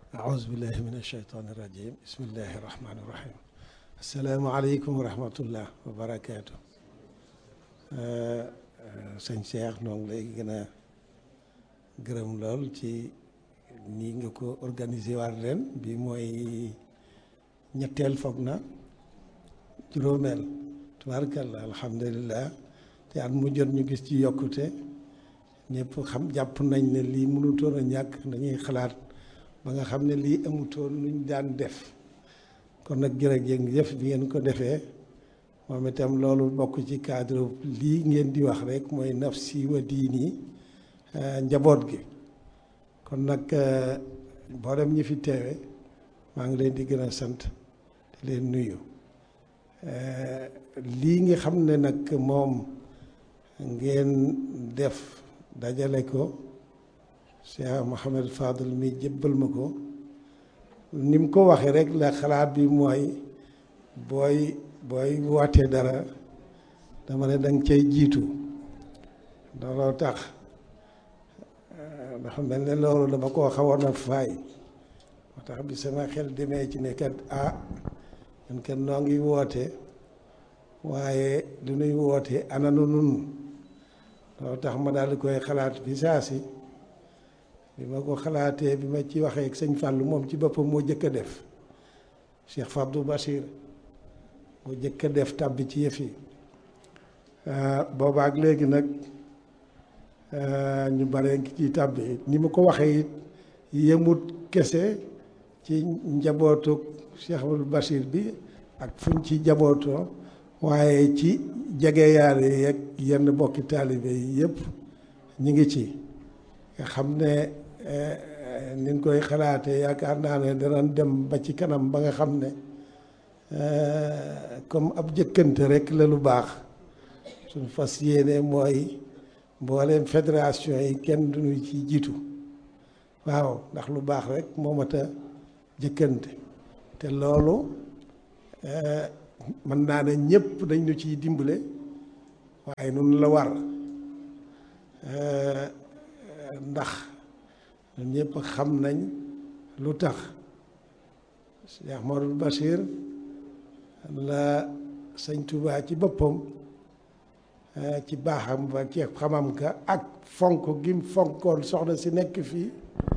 أعوذ بالله من الشيطان الرجيم بسم الله الرحمن الرحيم السلام عليكم ورحمة الله وبركاته sëñ Cheikh noo ngi lay gën a gërëm lool ci nii nga ko organiser waat ren bi mooy ñetteel foog na juróomeel tubaarkalla alhamdulilah te at mu jot ñu gis ci yokkute ñëpp xam jàpp nañ ne lii mënutoon a ñàkk dañuy xalaat ba nga xam ne lii amutoon luñ daan def kon nag jërëjëf bi ngeen ko defee moom itam loolu bokk ci cadre lii ngeen di wax rek mooy nafsi wa diini njaboot gi kon nag mboolem ñi fi teewe maa ngi leen di gën a sant di leen nuyu lii nga xam ne nag moom ngeen def dajale ko Cheikh Mouhamed Fadel mi jëbbal ma ko ni mu ko waxee rek la xalaat bi mooy booy booy wootee dara dama ne danga cay jiitu looloo tax dafa mel ne loolu dama koo xawoon a faay moo tax bi sama xel demee ci ne kat ah ñun kat noo ngi woote waaye lu nuy woote ananu nun loolu tax ma daal di koy xalaat bi saa si bi ma ko xalaatee bi ma ci waxee ak sëñ Fallou moom ci boppam moo jëkk a def Cheikh Fabdou Bachir moo jëkk a def tàbbi ci yëf yi boobaak léegi nag ñu bare ngi ci tàbbi ni ma ko waxee it yemut kese ci njabootu Cheikh Abdou Bachir bi ak fuñ ci njabootoo waaye ci jegeyaale yeeg yenn bokki taalibe yi yëpp ñu ngi ci nga xam ne niñ koy xalaatee yaakaar naa ne danañ dem ba ci kanam ba nga xam ne comme ab jëkkante rek la lu baax suñ fas yéene mooy mbooleem fédération yi kenn duñu ci jiitu waaw ndax lu baax rek moo mat a jëkkante te loolu mën naa ne ñëpp dañ ñu ciy dimbale waaye nun la war ndax ñun ñëpp xam nañ lu tax Cheikh Modou Bachir la sëñ Touba ci boppam ci baaxam ba ci xamam ka ak fonk gim fonkoon soxna si nekk fii